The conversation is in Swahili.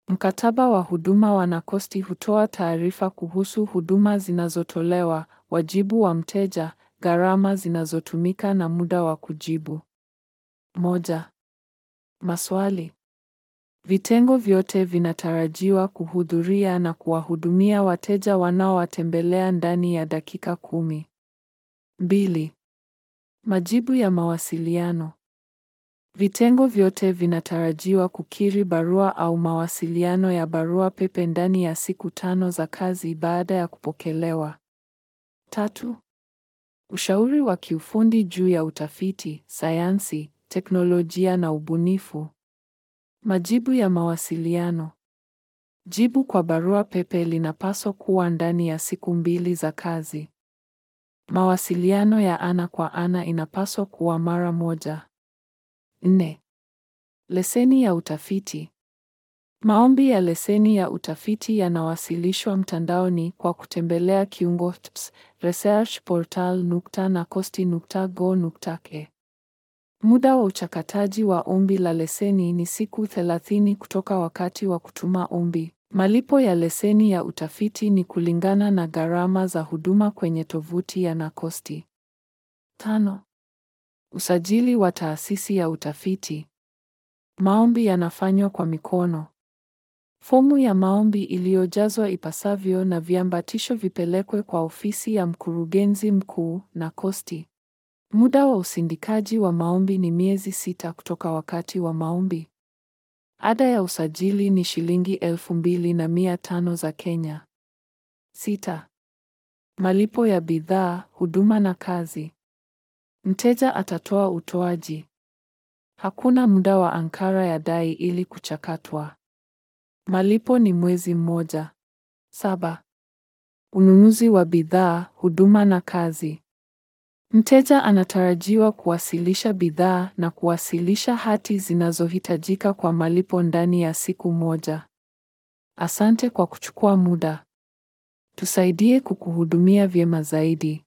Mkataba wa huduma wa NACOST hutoa taarifa kuhusu huduma zinazotolewa, wajibu wa mteja, gharama zinazotumika na muda wa kujibu. Moja. Maswali. Vitengo vyote vinatarajiwa kuhudhuria na kuwahudumia wateja wanaowatembelea ndani ya dakika kumi. Mbili. Majibu ya mawasiliano. Vitengo vyote vinatarajiwa kukiri barua au mawasiliano ya barua pepe ndani ya siku tano za kazi baada ya kupokelewa. Tatu. Ushauri wa kiufundi juu ya utafiti, sayansi, teknolojia na ubunifu. Majibu ya mawasiliano. Jibu kwa barua pepe linapaswa kuwa ndani ya siku mbili za kazi. Mawasiliano ya ana kwa ana inapaswa kuwa mara moja. Nne. Leseni ya utafiti. Maombi ya leseni ya utafiti yanawasilishwa mtandaoni kwa kutembelea kiungo TPS researchportal.nacost.go.ke. Muda wa uchakataji wa ombi la leseni ni siku 30 kutoka wakati wa kutuma ombi. Malipo ya leseni ya utafiti ni kulingana na gharama za huduma kwenye tovuti ya NACOST. Tano. Usajili wa taasisi ya utafiti. Maombi yanafanywa kwa mikono. Fomu ya maombi iliyojazwa ipasavyo na viambatisho vipelekwe kwa ofisi ya mkurugenzi mkuu NACOST. Muda wa usindikaji wa maombi ni miezi sita kutoka wakati wa maombi. Ada ya usajili ni shilingi elfu mbili na mia tano za Kenya. Sita. Malipo ya bidhaa, huduma na kazi. Mteja atatoa utoaji. Hakuna muda wa ankara ya dai ili kuchakatwa. Malipo ni mwezi mmoja. Saba. Ununuzi wa bidhaa, huduma na kazi. Mteja anatarajiwa kuwasilisha bidhaa na kuwasilisha hati zinazohitajika kwa malipo ndani ya siku moja. Asante kwa kuchukua muda. Tusaidie kukuhudumia vyema zaidi.